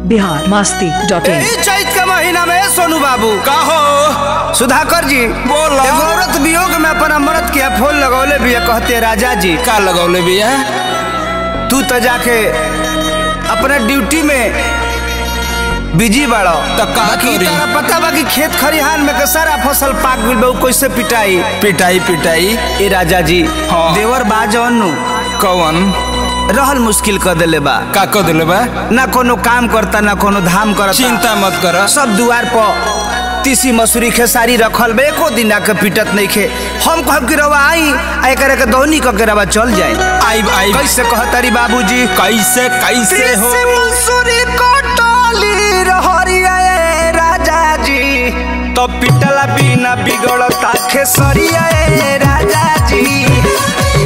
Bihar Masti dot in यही चैत के महीना में सोनू बाबू का हो सुधाकर जी बोला। एगो औरत वियोग में अपन अमृत के फूल लगौले भी कहते राजा जी का लगौले बिया तू तो जाके अपने ड्यूटी में बिजी बाड़ो तो का बाकी करी? तारा पता बा कि खेत खरिहान में के सारा फसल पाक गइल बा उ कैसे पिटाई पिटाई पिटाई ए राजा जी हाँ। देवर बा जौनु कौन रहल मुश्किल कर देले बा का को दिले बा ना कोनो काम करता ना कोनो धाम करता चिंता मत कर सब दुआर पर तीसी मसूरी खेसारी रखल बा एको दिन आके पिटत नहीं खे हम कहब कि रवा आई आ एकरे के दौनी क के रवा चल जाए आई आई कैसे कहतारी बाबूजी कैसे कैसे हो तीसी मसूरी कटली रहरिया ए राजा जी तो पिटला बिना बिगड़ता खेसरिया ए राजा जी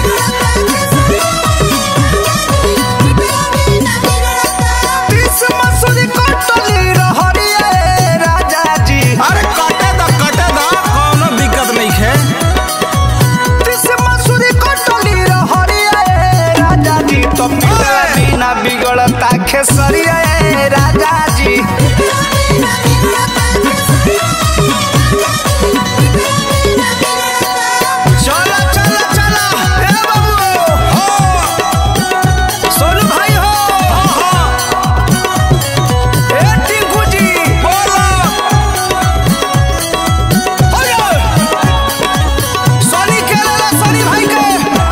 तीसी मसूरी कटली रहरिया ए राजा जी अरे कटे द कटे द कोनो दिक्कत नहीं है तीसी मसूरी कटली रहरिया ए राजा जी तो पिटला बिना बिगड़ता खेसरिया ए राजा जी चला चला चला ए बाबू सोनू भाई हो ए टिंकू जी बोलो होयो सोनी के लेला सोनी भाई के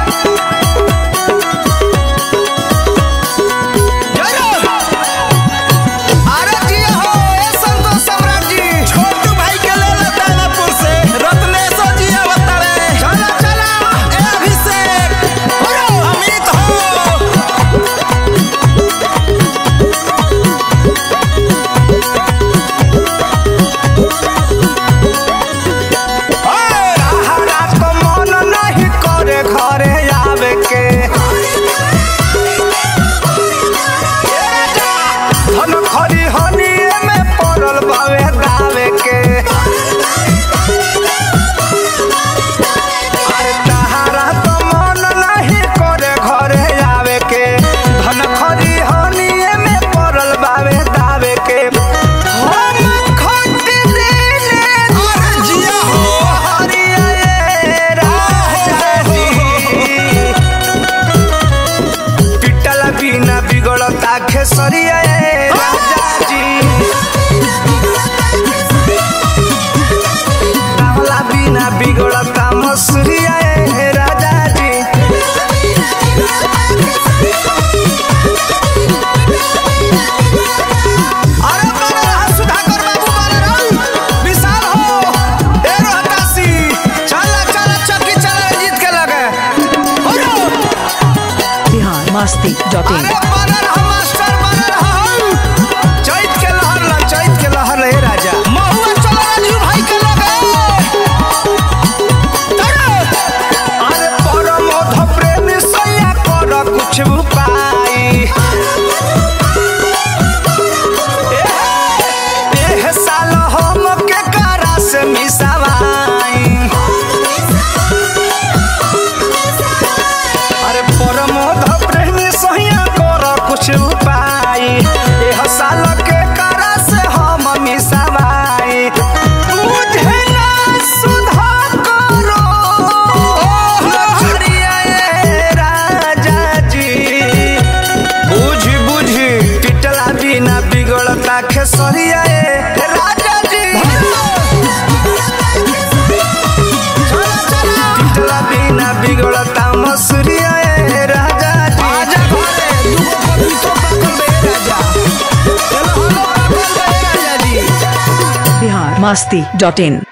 जय हो अरे जी हो ए संतोष सम्राट जी छोटू भाई के ले ला दानापुर से रत्नेश्वर जी अवतारे चला चला ए अभिषेक होयो अमित हो हरा तो मन नहीं करे घरे आवे के धन खरी हनिए में पड़ल बावे दावे के अरे तहारा तो मन नहीं करे घरे आवे के धन खरी हनिए में पड़ल बावे दावे के हम खट देले अरे जिया हो हरिया ए राजा जी पिटला बिना बिगड़ता खेसरिया ए राजा जी रावला बिना बिगड़ता मसूरिया ए राजा जी अरे बन रहा सुधाकर बाबू बन रहा विशाल हो ए रोहतासी चला चला चक्की चला जीत के लगे हो रो बिहार मस्ती डॉट इन अरे बनर हम मास्टर बनर हम चैत के लहर ला चैत के लहर ले राजा महुआ चला राजू भाई के लगे तड़ो अरे परमोध प्रेमी सैया कर कुछ उपाय एह साल हम के करा से मिसावाई अरे परमोध प्रेमी सहिया कर कुछ उपाय एह साल के करा से हम मिसावाई बुझे ना सुधा करो हरिया ए राजा जी बुझ बुझ पिटला बिना बिगड़ता खेसरिया ए राजा जी चला चला पिटला बिना बिगड़ता मसूरिया ए राजा जी आजा घरे दुगो पपीतो पाकल बे राजा चलो हम पाकल बे राजा जी बिहार मस्ती डॉट इन